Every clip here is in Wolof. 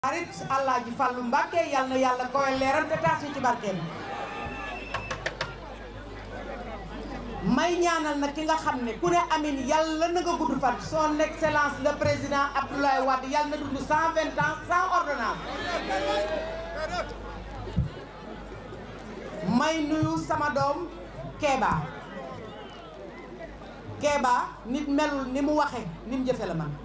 xarit Alaaji Fàllu Mbàkke yal na yàlla koy leeral te taas ñu ci barkeem may ñaanal nag ki nga xam ne ku ne amin yàlla na nga gudd fan son excellence le président Abdoulaye Wade yàlla na dund cent vingt ans sans ordonnance may nuyu sama doom Kéba Kéba nit melul ni mu waxe ni mu jëfe la man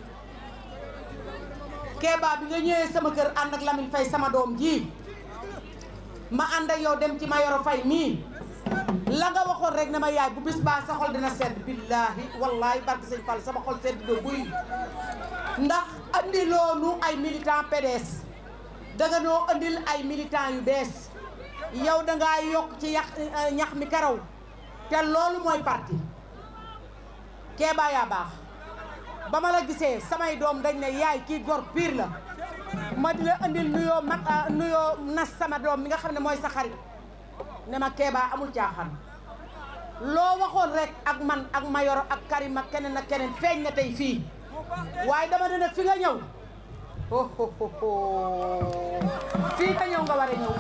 Kéba bi nga ñëwee sama kër ànd ak Lamine Faye sama doom ji ma ànd ak yow dem ci Mayoro Faye mii la nga waxoon rek ne ma yaay bu bis baa sa xol dina sedd billaahi wallaahi barke sëñ Fall sama xol sedd do buy ndax andi loonu ay militant PDS danga noo andil ay militant yu bees yow dangaa yokk ci yax ñax mi karaw te loolu mooy parti Kéba yaa baax ba ma la gisee samay doom dañ ne yaay kii gor pire la ma di la andil nuyoo mag nuyoo nas sama doom mi nga xam ne mooy sa xarit ne ma Kéba amul caaxaan loo waxoon rek ak man ak Mayoro ak Karim ak keneen ak keneen feeñ na tey fii waaye dama ne nag fi nga ñëw ho ho ho fii nga ñëw nga war a ñëw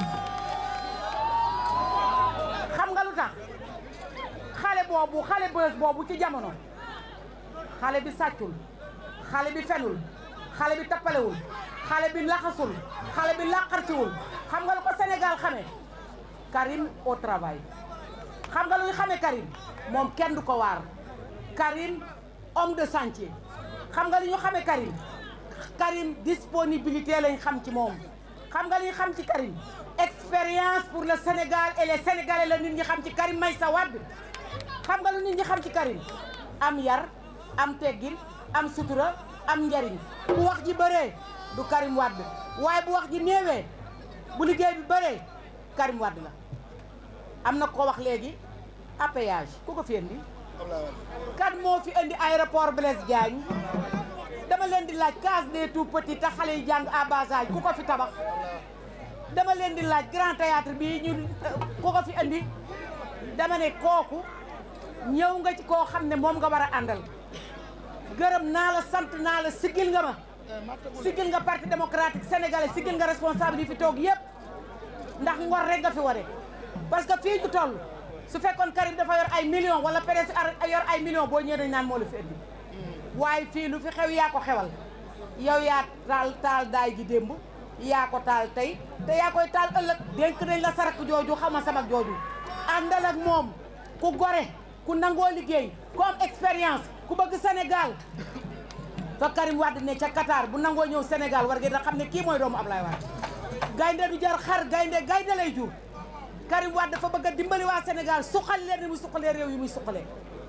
xam nga lu tax xale boobu xale bës boobu ci jamono xale bi sàccul xale bi fenul xale bi tappalewul xale bi laxasul xale bi làqarciwul xam nga lu ko Sénégal xamee Karim au travail xam nga lu ñu xamee Karim moom kenn du ko waar Karim homme de chantier xam nga li ñu xamee Karim Karim disponibilité lañ xam ci moom xam nga li ñu xam ci Karim expérience pour le Sénégal et les Sénégalais la nit ñi xam ci Karim Meïssa Wade xam nga lu nit ñi xam ci Karim am yar am teggin am sutura am njariñ bu wax ji bëree du Karim Wade waaye bu wax ji néewee bu liggéey bi bëree Karim Wade la am na ko wax léegi appayage ku ko fi indi kan moo fi indi aéroport Blaise Diagne dama leen di laaj case des tout petits te xale yi jàng à bas âge ku ko fi tabax dama leen di laaj grand théâtre bii ñu ku ko fi indi dama ne kooku ñëw nga ci koo xam ne moom nga war a àndal gërëm naa la sant naa la sigil nga ma sigil nga parti démocratique sénégalais sigil nga responsable yi fi toog yëpp ndax ngor rek nga fi ware parce que fii ñu toll su fekkoon Karim dafa yor ay millions wala PDS yor ay millions boo ñëwee dañ naan moo la fi indi waaye fii lu fi xew yaa ko xewal yow yaa taal taal daay ji démb yaa ko taal tey te yaa koy taal ëllëg dénk nañ la sarak jooju xaw ma samak jooju àndal ak moom ku gore ku nangoo liggéey ku am expérience ku bëgg Sénégal fa Karim Wade ne ca Qatar bu nangoo ñëw Sénégal war ngeen a xam ne kii mooy doomu Ablaye Wade gaynde du jar xar gaynde gaynde lay jur Karim Wade dafa bëgg a dimbali waa Sénégal suqal leen ni muy suqalee réew yi muy suqalee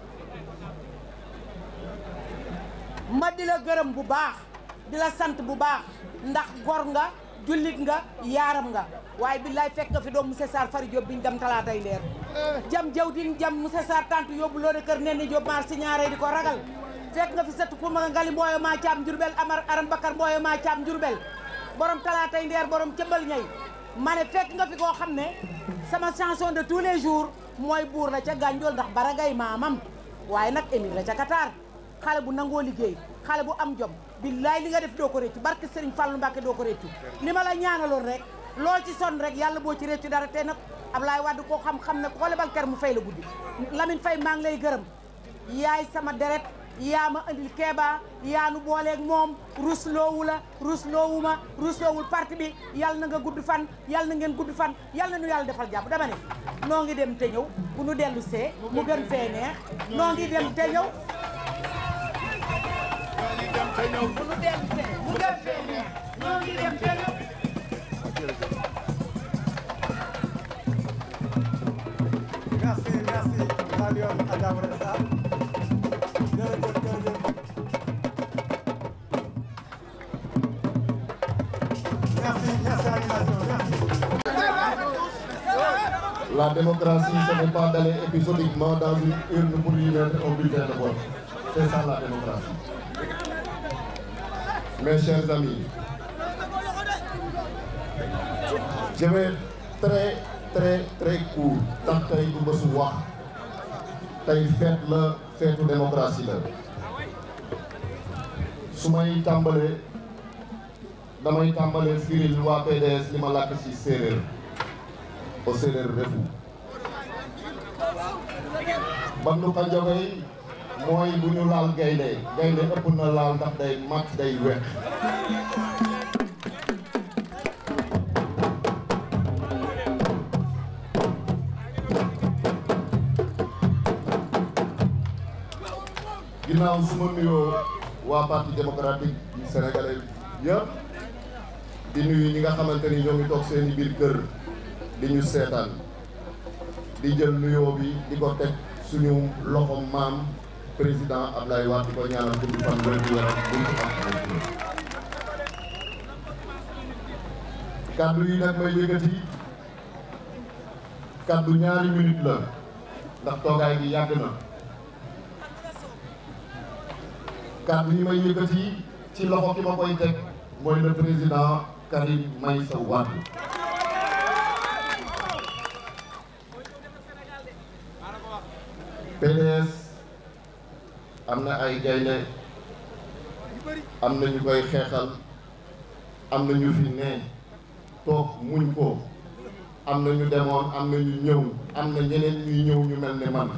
ma di la gërëm bu baax di la sant bu baax ndax gor nga jullit nga yaaram nga waaye billaay fekk nga fi doom monsieur Sarr fari Diop biñ dem talaatay leer jam jaw din jam monsieur Sarr tant yóbbu loo de kër nen ni Diop maar si ñaaree di ko ragal fekk nga fi sëtt pour ma ngali mbooyo maa caam njurbel amar aram bakar mbooyo maa caam njurbel borom talaatay ndeer borom cëmbal ñay ma ne fekk nga fi koo xam ne sama chanson de tous les jours mooy buur la ca gànjool ndax baragay maamam waaye nag émir la ca Qatar xale bu nangoo liggéey xale bu am jom billaay li nga def doo ko réccu barke Serigne Fallou Mbacke doo ko réccu li ma la ñaanaloon rek loo ci sonn rek yàlla boo ci réccu dara te nag Ablaye Wade koo xam-xam ne ko lebal ker mu fay la guddi Lamine Faye maa ngi lay gërëm yaay sama deret yaa ma andil Kéba yaa nu booleeg moom rusloowu la rusloowu ma rusloowul parti bi yàlla na nga gudd fan yàlla na ngeen gudd fan yàlla na nu yàlla defal jàpp dama ne noo ngi dem te ñëw bu nu dellu see mu gën fee neex noo ngi dem te ñëw bu nu dellu see mu gën fee neex noo ngi dem te ñëw Merci, merci. Marion Adamou Sarr. Jërëjëf, jërëjëf. Merci, merci animation, merci. La démocratie, ce n'est pas d'aller épisodiquement dans une urne pour y mettre un bulletin de vote. C'est ça la démocratie. Mes chers amis, je vais très très très court ndax tey du bésu wax tey feet la feetu démocratie la su may tàmbalee damay tàmbalee firil waa PDS li ma làkk ci séeréer o séeréer refu bandu ka jogoy mooy bu ñu laal gaynde gaynde ëpp na laal ndax day mat day wex ginnaaw su ma nuyoo waa parti démocratique du sénégalais yëpp di nuyu ñi nga xamante ni ñoo ngi toog seeni biir kër di ñu seetaan di jël nuyoo bi di ko teg suñu loxo maam président Ablaye Wade di ko ñaanal gudd fan wér gu yaram buñ ko am kaddu yi nag may yëkkati kaddu ñaari minute la ndax toogaay bi yàgg na kaddu yi may yëkkati ci loxo ki ma koy teg mooy le président Karim Meïssa Wade PDS am na ay gaynde am na ñu koy xeexal am na ñu fi ne toog muñ ko am na ñu demoon am na ñu ñëw am na ñeneen ñuy ñëw ñu mel ne man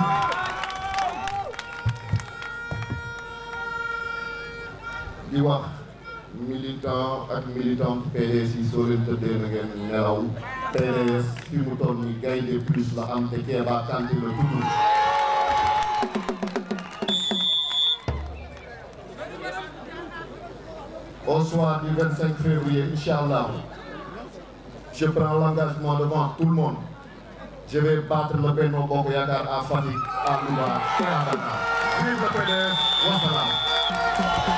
di wax militant ak militant PDS yi soo leen tëddee na ngeen nelaw PDS fi mu toll ni gaynde plus la am te Kéba Kanté la tudd au soir du 25 février Inch'Allah je prends l'engagement devant tout le monde je vais battre le Benno Bokk Yaakaar à Fatick à Louga et à Dakar vive le PDS wasalaam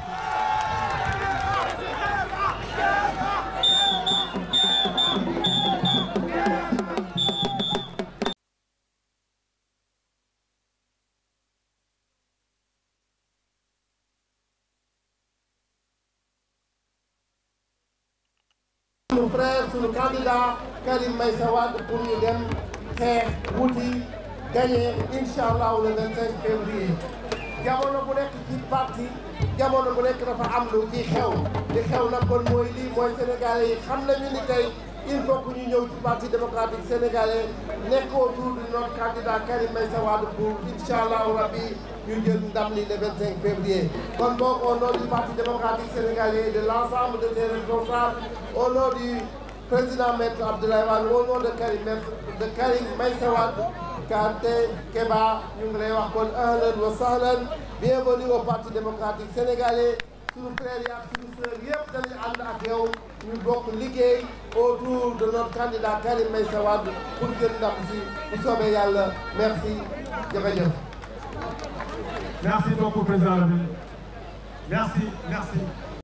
sunu frère sunu candidat Karim Meïssa Wade pour ñu dem xeex wuti gagné incha allah le 25 février jamono bu nekk ci parti jamono bu nekk dafa am lu ci xew li xew nag kon mooy lii mooy sénégalais yi xam nañu ni tey il faut que ñu ñëw ci parti démocratique sénégalais nekk autour de notre candidat Karim Meïssa Wade pour incha allah rabbi ñu jël ndam li le 25 février. kon boog au nom du parti démocratique sénégalais de l' ensemble de ses responsables au nom du président maître Abdoulaye Wade au nom de Karim de Karim Meïssa Wade Kanté Kéba ñu ngi lay wax kon ahlan wa sahlan bienvenue au parti démocratique sénégalais suñu frères yi ak suñu sœurs yëpp dañuy ànd ak yow ñu bokk liggéey autour de notre candidat Karim Meïssa Wade pour jël ndam si bu soobee yàlla merci jërëjëf. Merci beaucoup, Président Rabin. Merci, merci.